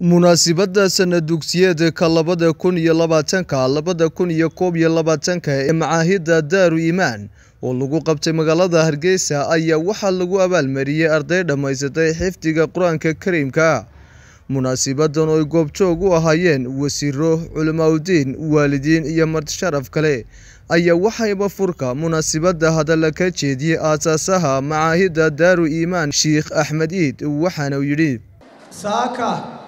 munaasabadda sanad dugsiyeedka labada kun iyo labaatanka labada kun iyo koob iyo labaatanka ee macaahidda daaru iimaan oo lagu qabtay magaalada hargeysa ayaa waxaa lagu abaalmariyey arday dhammaysatay xifdiga qur-aanka kariimka munaasibadan oo ay goobjoog u ahaayeen wasiiro culimaadudiin waalidiin iyo martisharaf kale ayaa waxayba furka munaasibadda hadalla ka jeediyey aasaasaha macaahidda daaru iimaan sheikh axmed iid waxaana uu yidhi saaka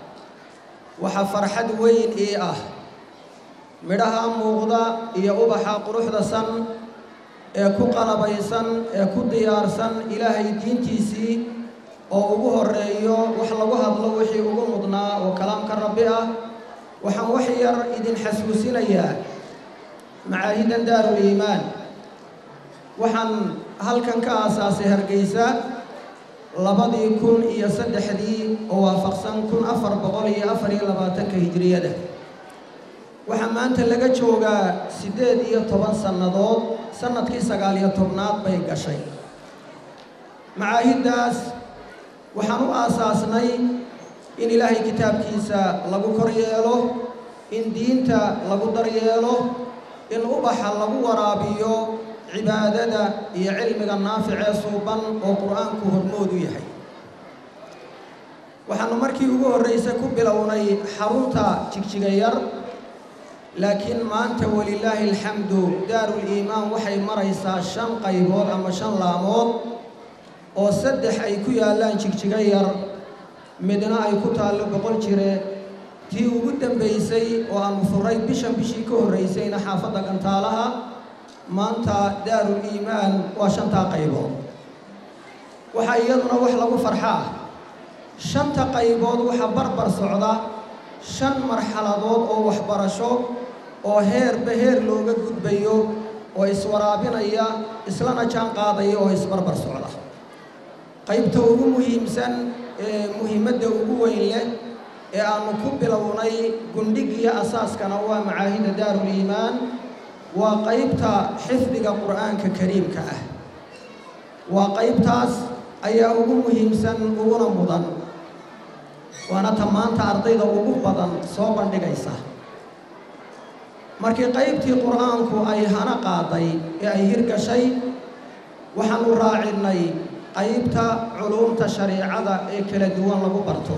waxaa farxad weyn ii ah midhaha muuqda iyo ubaxa quruxda san ee ku qalabaysan ee ku diyaarsan ilaahay diintiisii oo ugu horeeyo wax lagu hadlo wixii ugu mudnaa oo kalaamka rabbi ah waxaan wax yar idin xasuusinayaa macaahidan daarul iimaan waxaan halkan ka aasaasay hargeysa labadii kun iyo saddexdii oo waafaqsan kun afar boqol iyo afar iyo labaatanka hijriyada waxaa maanta laga joogaa siddeed iyo toban sannadood sannadkii sagaal iyo tobnaad bay gashay macaahiddaas waxaan u aasaasnay in ilaahay kitaabkiisa lagu kor yeelo in diinta lagu daryeelo in ubaxa lagu waraabiyo cibaadada iyo cilmiga naaficee suuban oo qur-aanku hormoodu yahay waxaanu markii ugu horraysay ku bilownay xarunta jigjiga yar laakiin maanta walilaahi alxamdu daarul iimaan waxay maraysaa shan qaybood ama shan laamood oo saddex ay ku yaallaan jigjiga yar midna ay ku taallo boqol jire tii ugu dambaysay oo aanu furay bishan bishii ka horraysayna xaafadda gantaalaha maanta daarul iimaan waa shantaa qaybood waxaa iyaduna wax lagu farxa ah shanta qaybood waxaa barbar socda shan marxaladood oo waxbarasho oo heerba heer looga gudbayo oo iswaraabinaya islana jaan qaadaya oo isbarbar socda qaybta ugu muhiimsan ee muhiimadda ugu weyn leh ee aanu ku bilownay gundhigiyo asaaskana waa macaahida daarul iimaan waa qaybta xifdiga qur'aanka kariimka ah waa qaybtaas ayaa ugu muhiimsan uguna mudan waana ta maanta ardayda ugu badan soo bandhigaysa markii qaybtii qur'aanku ay hana qaaday ee ay hirgashay waxaanu raacinay qaybta culuumta shariicada ee kala duwan lagu barto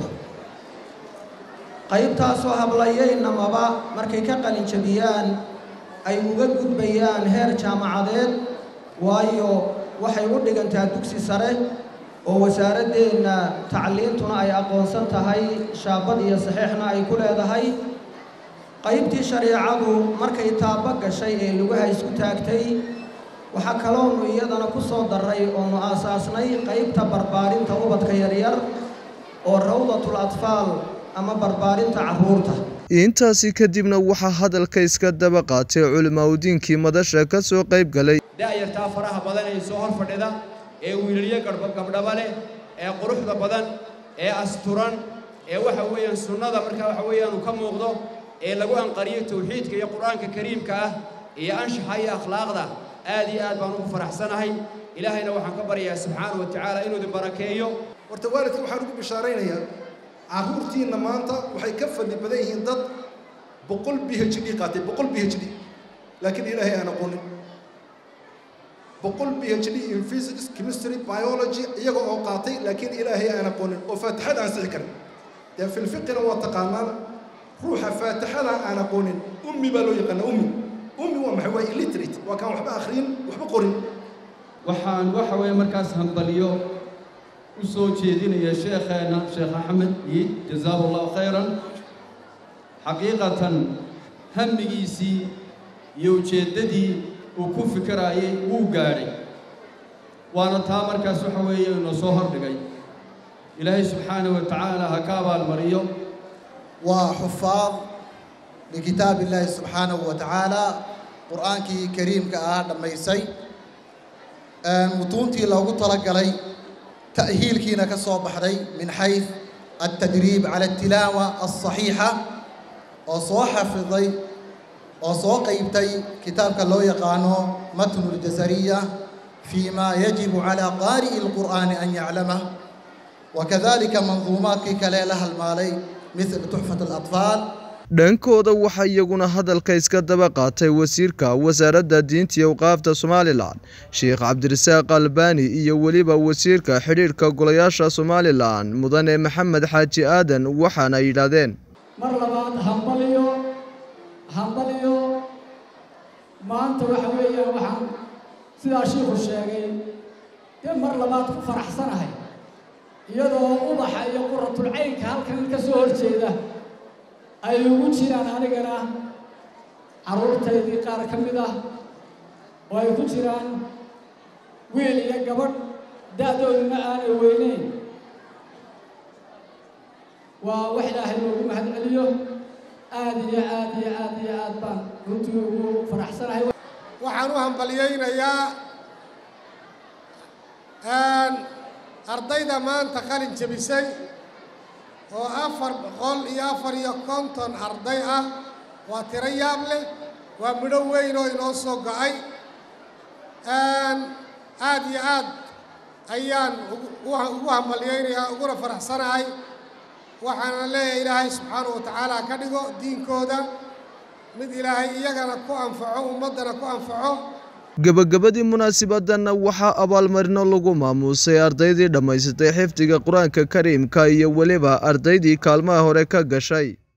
qaybtaasoo hablayeynamaba markay ka qalinjabiyaan ay uga gudbayaan heer jaamacadeed waayo waxay u dhigantaa dugsi sare oo wasaaraddeenna tacliintuna ay aqoonsan tahay shaabad iyo saxiixna ay ku leedahay qaybtii shariicadu markay taabo gashay ee lugaha isku taagtay waxaa kaloonu iyadana ku soo darray oonu aasaasnay qaybta barbaarinta ubadka yaryar oo rawdatul atfaal ama barbaarinta carruurta intaasi kadibna waxaa hadalka iska daba qaatay culimaadudiinkii madasha ka soo qayb galay da'yartaa faraha badan ee soo hor fadhida ee wiilaliyo gabdhaba leh ee quruxda badan ee asturan ee waxa weeyaan sunnada markaa waxa weeyaanu ka muuqdo ee lagu anqariyo tawxiidka iyo qur-aanka kariimka ah iyo anshaxa iyo akhlaaqda aad iyo aad baan ugu faraxsanahay ilaahayna waxaan ka baryayaa subxaana wa tacaala inuu idin barakeeyo horta waalidka waxaan ugu bishaaraynayaa carruurtiinna maanta waxay ka fadli badan yihiin dad boqol b h d qaatay boqol b h d laakiin ilaahay aan aqoonin boqol b h d in physics chemistry biology iyaga oo qaatay laakiin ilaahay aan aqoonin oo faatixada aan sixi karin dee filfiqina waa taqaanaan ruuxa faatixada aan aqoonin ummi baa loo yaqaana ummi ummi waa maxay waa illiterate waa kaan waxba akhriyin waxba qorin waxaan waxa weeye markaas hambaliyo u soo jeedinaya sheekheenna sheekh axmed iid jazaahu allahu khayran xaqiiqatan hamigiisii iyo ujeeddadii uu ku fikiraayay wuu gaadhay waana taa markaas waxa weeye inoo soo hordhigay ilaahay subxaanahu wa tacaala ha ka abaalmariyo waa xufaad likitaab illaahi subxaanahu wa tacaala qur'aankii kariimka ah dhammaysay mutuuntii loogu talagalay تأهيلكينا كسو بحري من حيث التدريب على التلاوة الصحيحة وصو حفظي وصو قيبتي كتاب كاللو يقانو متن الجزرية فيما يجب على قارئ القرآن أن يعلمه وكذلك منظومات كليلها المالي مثل تحفة الأطفال dhankooda waxaa iyaguna hadalka iska daba qaatay wasiirka wasaaradda diinta iyo awqaafta somalilan sheekh cabdirasaaq albani iyo weliba wasiirka xidhiidhka golayaasha somalilan mudane maxamed xaaji aadan waxaana yidhaahdeen mar labaad hambaliyo hambaliyo maanta waxa weeyaan waxaan sidaa shiikhu sheegay dee mar labaad ku faraxsanahay iyadoo ubaxa iyo quratulcaynka halkan ka soo horjeeda ay ugu jiraan anigana carruurtaydii qaar ka mid ah oo ay ku jiraan wiil iyo gabadh da-dooduna aanay weyneyn waa wax ilaahay loogu mahad celiyo aad iyo aad iyo aad iyo aad baan runtii ugu faraxsanahay waxaan u hambalyaynayaa ardayda maanta qalin jebisay oo afar boqol iyo afar iyo konton arday ah waa tiro yaab leh waa midho weyn oo inoo soo go-ay aad iyo aad ayaan ugu hambalyaynayaa uguna faraxsanahay waxaana leeyahay ilaahay subxaanahu wa tacaala ka dhigo diinkooda mid ilaahay iyagana ku anfaco ummaddana ku anfaco gebagabadii munaasibadanna waxaa abaalmarino lagu maamuusay ardaydii dhammaysatay xifdiga qur-aanka kariimka iyo weliba ardaydii kaalmaha hore ka gashay